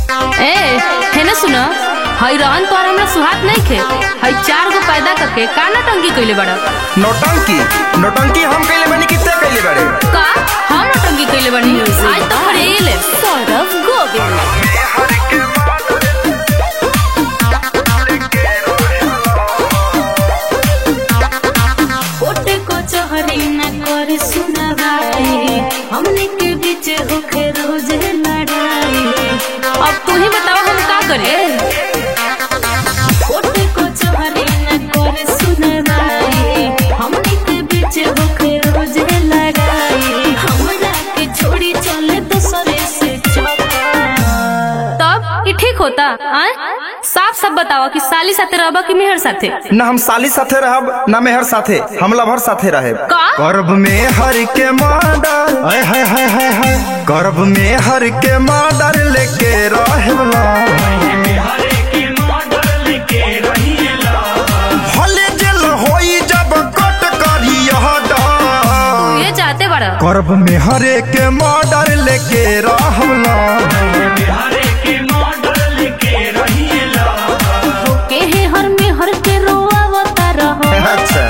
ए है ना सुना हई रहन तोहर हमरा सुहात नहीं खे हई चार गो पैदा करके का नटंकी कइले बड़ा नौटंकी नौटंकी हम कैले बनी कितने कैले बड़े का हम नटंकी कइले बनी आज तो फरेल सौरभ गोविंद कोटे को चोहरी न करे सुनवाई हमने के बीच होके रोज लड़ाई अब तू ही बतावा हम का करे कोटे को चोहरी न करे सुनवाई हमने के बीच होके रोज लड़ाई हमरा के छोड़ी चले दूसरे से चौका तब ये ठीक होता आय साफ साफ बतावा कि साली साथे रहबा कि मेहर साथे न हम साली साथे रहब न मेहर साथे हम लभर साथे रहे का गर्भ में हर के मर्डर हाय हाय हाय हाय हाय गर्भ में हर के मर्डर लेके रहेला भले जेल होई जब कट करी यह डर ये चाहते बड़ा गर्भ में हरे के मर्डर लेके रहला के है हर में हर के रोआवता रहो अच्छा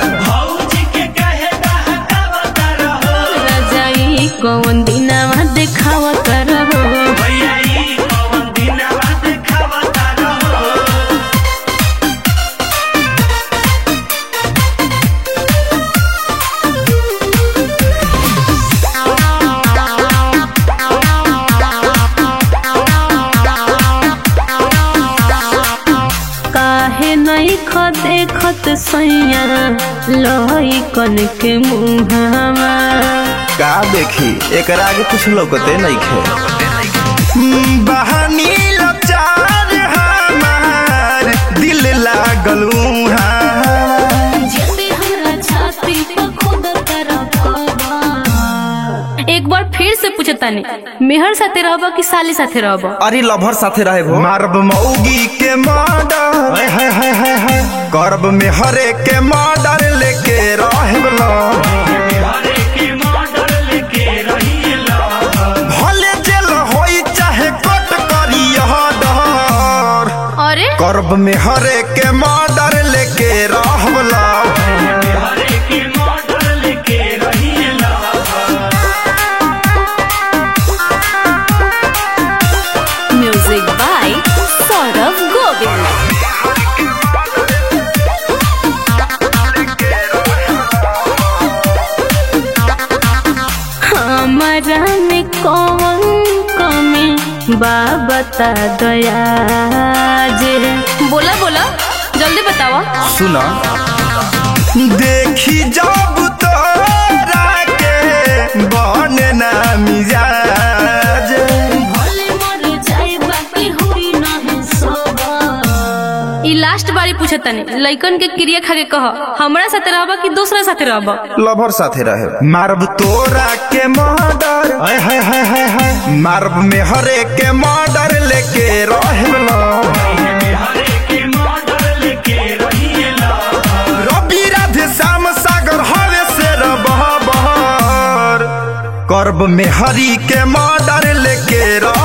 रजाई कौन दिनवा देखावा करबो काहे नहीं ख देखत सैया लई कन के मुहावा का देखी एकरा आगे कुछ लौकते नहीं खे बहानी लचार हमार दिल लागल उहाँ। जब हमरा छाती पर खुद तरफवा एक बार फिर से पूछतानी मेहर साथे रहबा कि साली साथे रहबा अरे लभर साथे रहे भो मारब मौगी के मर्डर हाय हाय हाय हाय हाय करब में हरे के मर्डर लेके रहेला भले जेल होई चाहे कट करी यह डर अरे करब में हरे के मर्डर लेके रहला म्यूजिक बाय सौरभ गोविंद हमरा में कौन कमी बा बता दया जे बोला बोला जल्दी बतावा सुना देखी जब तोरा के बने ना मिजाज भले मर जाए बाकी हुई नहीं सोबा ई लास्ट बारी पूछतानी लइकन के क्रिया खा के कह हमरा साथे रहबा कि दूसरा साथे रहबा लभर साथे रहे मारब तोरा के मर्डर हाय हाय हाय हाय हाय मारब में हरे के मर्डर लेके रहेला रवि राधे श्याम सागर हवे से बहर करब में हरी के मर्डर लेके रह